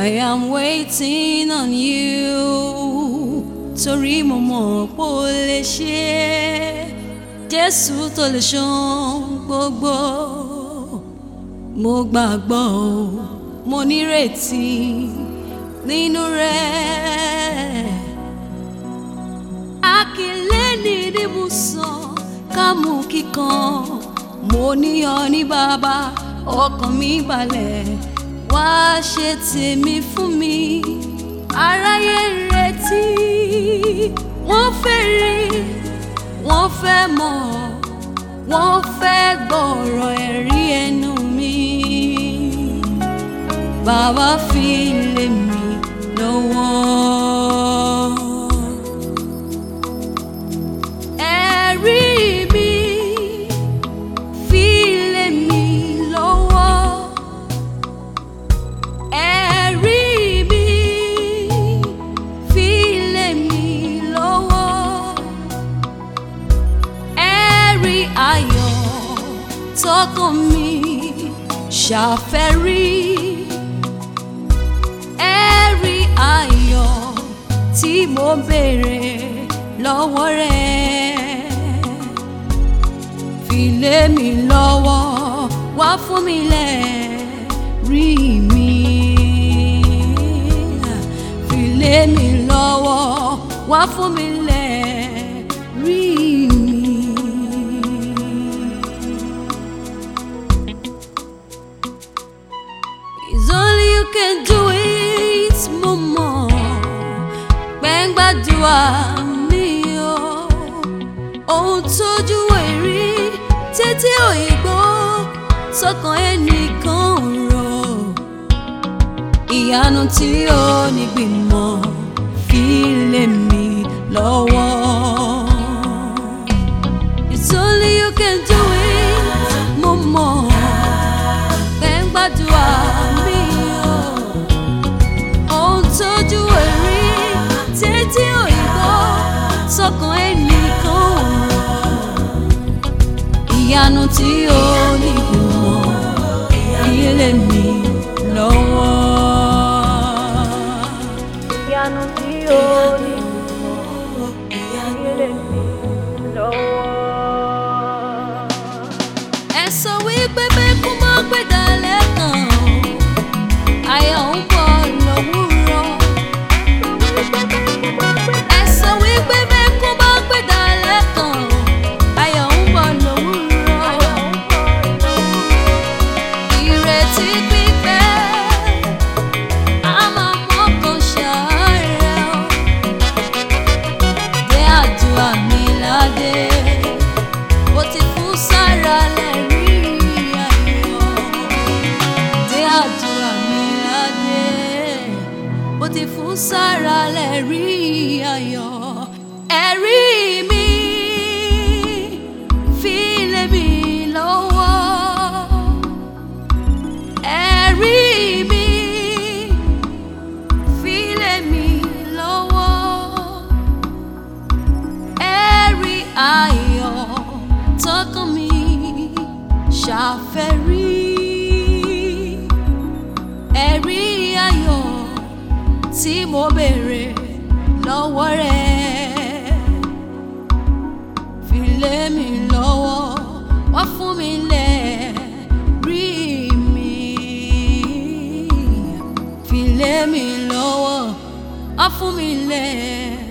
I am waiting on you torí mo mọ̀ pé o lè ṣe é Jésù tó lè ṣohun gbogbo mo gbàgbọ́ o mo nírètí nínú rẹ̀ akílẹ́ni ni mo sọ ká mú kíkan mo níyàn ní bàbá ọkàn mi balẹ̀ wá ṣe tèmi fún mi aráyé ń retí wọ́n fẹ́ rí wọ́n fẹ́ mọ̀ wọ́n fẹ́ gbọ́rọ̀ ẹ̀rí ẹnu mi bàbá fi lé mi lọ́wọ́. ẹ̀rí mi fi lé mi lọ́wọ́. ẹ̀rí mi fi lé mi lọ́wọ́. ẹ̀rí ayọ̀ tọkàn mi ṣàfẹ́rí. ẹ̀rí ayọ̀ tí mo béèrè lọ́wọ́ rẹ̀ fi lé mi lọ́wọ́ wá fún mi lẹ́rí mi fi lé mi lọ́wọ́ wá fún mi lẹ́rí mi. It's only you can do it, mo mọ̀ gbẹ́ngbàdúrà mi o ohun tójú èrí títí òyìnbó sọ́kàn ẹnìkan rò ìyanu tí ó ní gbìmọ̀ fi lé mi lọ́wọ́. It's only you can do it, mo mọ̀ gbẹ́ngbàdúrà mi o ohun tójú èrí títí òyìnbó sọ́kàn ẹnìkan rò ìyanu tí ó ní ìmọ̀ ilé mi lọ́wọ́. ìyanu tí ó ní ìmọ̀ ilé mi lọ́wọ́. ẹ sọ wípé bẹ́ẹ̀kú mọ́ pé dalẹ̀ kan ayọ̀ ń bọ̀ lówùúrọ̀. ẹ sọ wípé bẹ́ẹ̀kú mọ́ pé dalẹ̀ kan ayọ̀ ń bọ̀ lówùúrọ̀. ìrètí pípẹ́ á máa mọ́kàn ṣàárẹ̀ o. dé àdúrà mi ládé ó ti fún sára lẹ́rí ayọ̀ dé àdúrà mi ládé ó ti fún sára lẹ́rí ayọ̀ ẹ̀rí mi fi lé mi lọ́wọ́ ẹ̀rí mi fi lé mi lọ́wọ́ ẹ̀rí ayọ̀ tọkàn mi ṣàfẹ́rí ẹ̀rí ayọ̀ tí mo béèrè lọ́wọ́ rẹ̀ fi lé mi lọ́wọ́ wá fún mi lẹ́rí mi fi lé mi lọ́wọ́ wá fún mi lẹ́rí.